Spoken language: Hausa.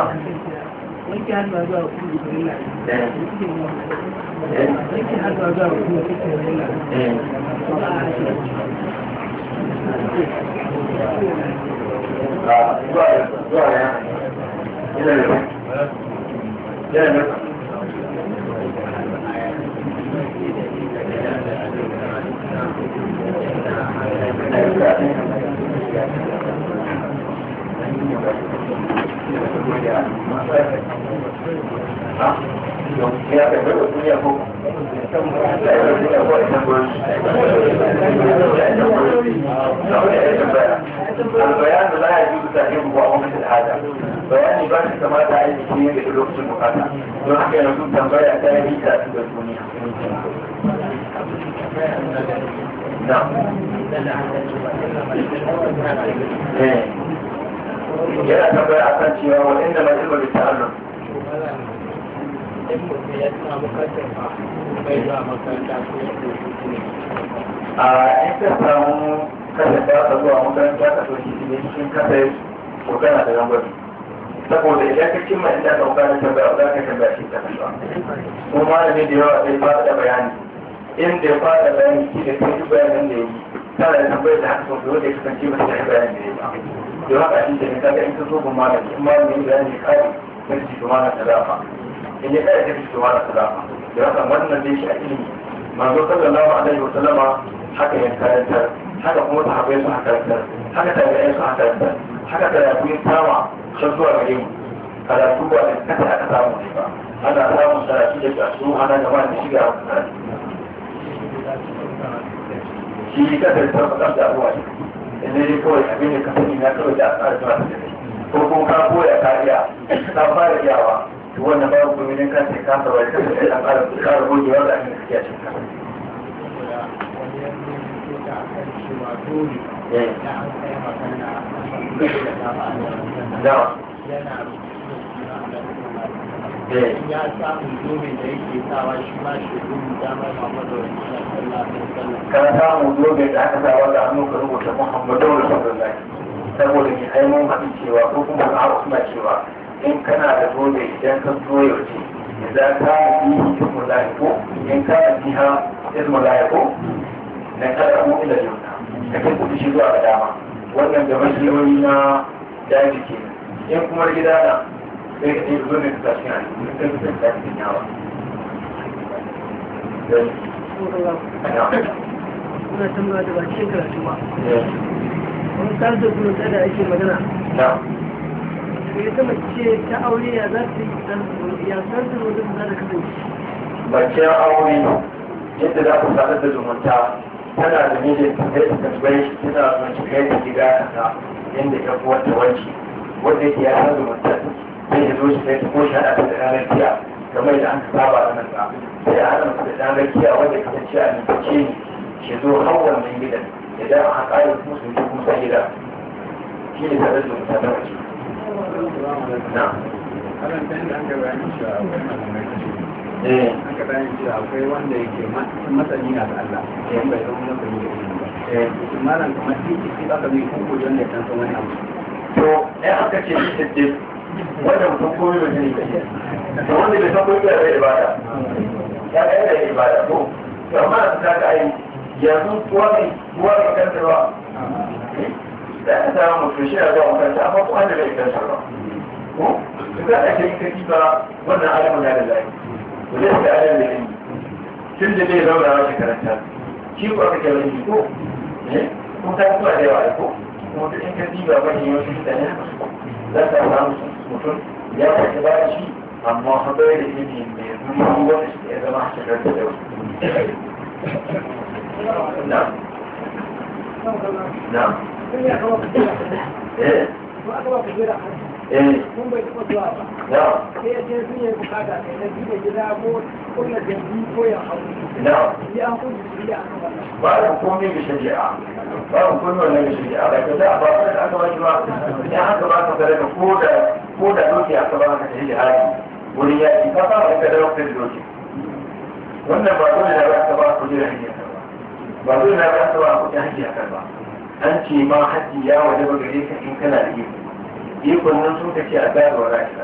wanke hannu zuwa kuma jibrila wanke hannu zuwa kuma jibrila zuwa zuwa ya yana da yana da ya kai bai duniya ko البيان لا يجوز تأخيره وعمل الحاجة بيان بس كما تعيش فيه بحلوك المقاطع ونحكي نقول تنبيع تاني تأثير الدنيا نعم yana tambaya a kan cewa wa inda mai ilmi ta'allum a in ka samu kada ta ka zuwa makaranta ka so shi ne cikin kasa ko kana da lambar saboda idan ka cimma inda ka bukata tambaya za ka tambaya shi ta kasa ko malami da yawa zai fara da bayani inda ya fara bayani shi da kai bayanin da ya yi tana da tambayar da haka sau da ya kasance ba ta yi bayanin da ya yi da haka shi ke kaga in ka zo gun malami in malami ya bayani kare sai shi to malam ta dafa in ya kare sai shi to malam ta dafa da haka wannan dai shi a ilimi manzo sallallahu alaihi wa sallama haka ya karantar haka kuma sahabbai su haka karantar haka tabi'ai su haka karantar haka karatu ya kama har zuwa gare mu karatu ba da kasa aka samu ne ba ana samun karatu da kasu ana gaba da shiga karatu shi ka da tabbatar da abuwa ne in dai kawai abin da ka sani na kawai da aka zuwa da kai ko kuma ka koya kariya ka fara yawa to wannan babu kuma ne kan sai ka saba da kai da fara fara gogewa da abin da kake cikin ka ya samu domin da yake sawa shi ma shi rubuta mai Muhammadu Rasulullah sallallahu alaihi wasallam ka samu zobe da aka sa wanda hannu ka rubuta Muhammadu Rasulullah saboda ni ai mun haɗu cewa ko kuma a suna cewa in kana da zobe idan ka zo yaushe idan ka yi ismu ko in ka yi ha ismu ko na kada mu ila yau ka kai kuɗi shi zuwa da dama wannan da mashiyoyi na daji ke in kuma gida na sai ka ɗaya zobe ka tashi a cikin kai ka tashi yawa Ina tambaya da ba cikin karatu ba. Wani karatu kuma da ake magana. ya ta mace ta aure ya za ta yi ya san da wajen za ta kasance mace aure yadda za ku sadar da zumunta tana da mijin ta kai ta tambaye shi tana son shi kai ta gida kaza inda ya fi wata wanci wanda yake ya san zumunta sai ya zo shi kai ta ko shi hada ta da ranar kiya kamar da an ka saba da nan ba sai a hada masa da ranar kiya wanda ya kasance a nufacce ne shi zo har wannan gidan idan a haƙa ya kuma sun kuma sai gida shi ne sadar da zumunta na waje na karanta inda an gaba yin cewa akwai malamai kashi eh an gaba yin cewa akwai wanda yake masani na da Allah yan bai zama masani da ilimi ba eh shi malam kamar titi shi aka mai kuku wanda ya san san wani abu to ɗan aka ce shi siddiq wanda mutum komi mai jini kai to wanda bai san komi da ibada ya ga yana ibada ko to amma da ta ga ai yanzu kuwa ne kuwa ne kanta ba da aka samu mutum shi na zuwa makaranta amma kuma da bai kanta ba ko to ka ake yin kaki ba wannan alamun ya da zai to zai ga alamun da ilimi tun da bai zauna wa shi karanta shi ko aka kyau ilimi ko eh kun ta kuma da yawa ko kuma duk in ka diba wani yawancin mutane haka su za ka samu mutum ya kwace ba shi amma haɗar da ilimi mai zuri wanda shi ya zama shakar da yau na na eh eh kun bai taɓa zuwa ba na sai ya ce sun yi bukata kai na gida gida ko kunna jambi ko ya hau na ya an kun jiri a kan wannan ba da komai da shari'a ba da komai wannan da shari'a ba ka za a ba ka da aka wani ba ya haka ba ka sadaka ko da ko da doki aka ba ka tafi jihadi wurin yaki ka fara ka dawo ka da doki wannan ba dole da ba ka ba ku jira hanyar ka ba ba dole da ba ka ba ku jira hanyar ka ba an ce ma haji ya waje ba gare ka in kana da iko ikon nan sun ka ce a bayarwa ra'ayi